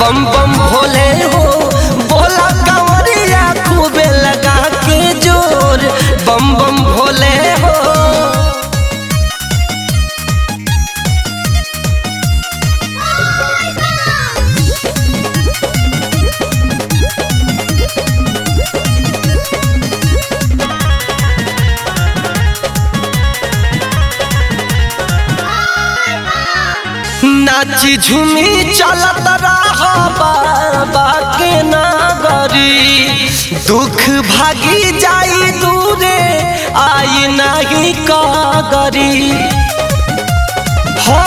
बम बम भोले हो बोला कंवरिया खूबे लगा के जोर बम बम भोले हो नाची झूमी चलत रहा बाबा के नागरी दुख भागी जाई दूरे आई नहीं कागरी हो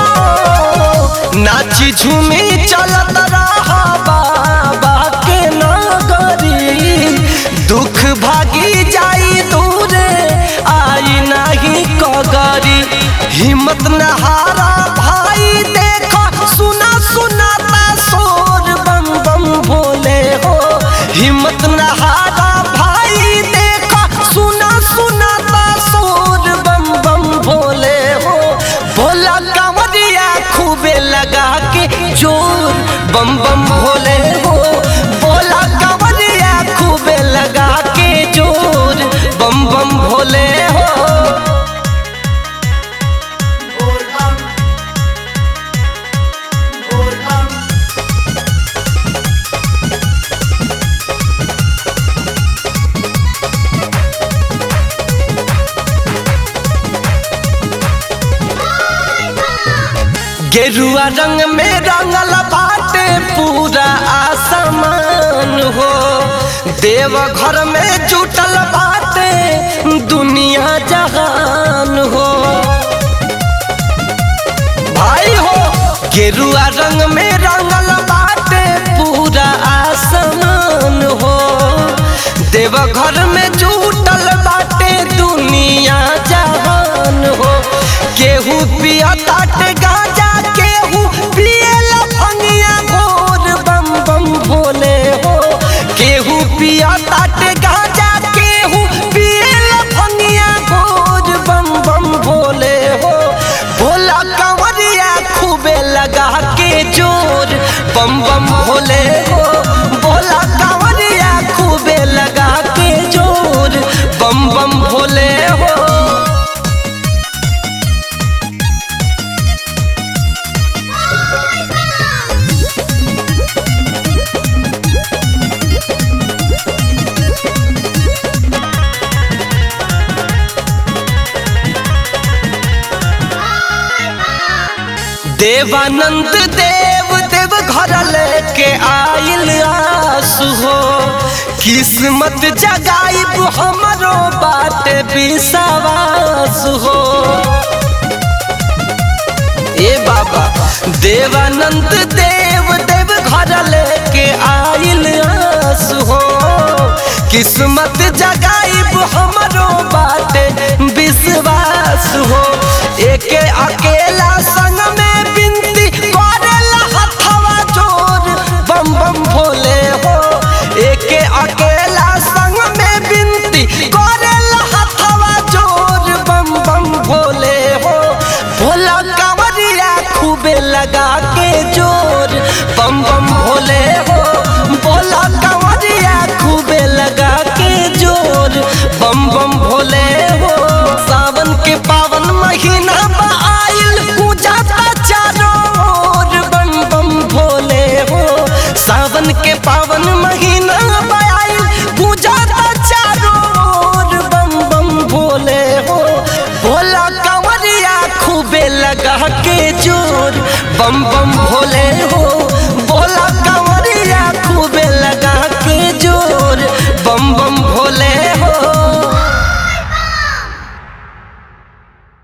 नाची झूमी चलत रहा बाबा के नागरी दुख भागी जाई दूरे आई नहीं कगरी हिम्मत न हारा भाई देखो सुना सुनाता शोर बम बम भोले हो हिम्मत न हारा भाई देखो सुना सुनाता शोर बम बम भोले हो भोला कांवरिया खूबे लगा के जोर बम बम भोले हो भोला कांवरिया खूबे लगा के जोर बम बम भोले हो गेरुआ रंग में रंगल बाटे पूरा आसमान हो देव घर में जुटल बाटे दुनिया जहान हो भाई हो गेरुआ रंग में रंगल बाटे पूरा आसमान हो देव घर में जुटल बाटे दुनिया जहान हो केहू पिया ताटे गाजा केहू पियल भंगिया घोर बम बम भोले हो केहू पिया ताटे गाजा केहू पियल भंगिया घोर बम बम भोले हो भोला कंवरिया खूबे लगा के जोर बम बम भोले हो भोला कंवरिया खूबे लगा के जोर बम बम भोले हो देवानंद देव देव घर लेके आइल आसु हो किस्मत जगाइब हमरो बाट विश्वास हो ए बाबा देवानंद देव देव घर लेके आइल आसु हो किस्मत जगाइब हमरो बाट विश्वास हो एके अकेला संग में बिनती करेला हथवा जोर बम बम भोले हो एके अकेला संग में बिनती करेला हथवा जोर बम बम भोले हो भोला कांवरिया खूबे लगा के जोर बम बम भोले हो भोला कांवरिया खूबे लगा के जोर बम बम भोले हो सावन के पावन महीना बा आइल पूजा का चारों ओर बम बम भोले हो सावन के पावन महीना बा आइल पूजा का चारों ओर बम बम भोले हो भोला कंवरिया खूबे लगा के जोर बम बम भोले हो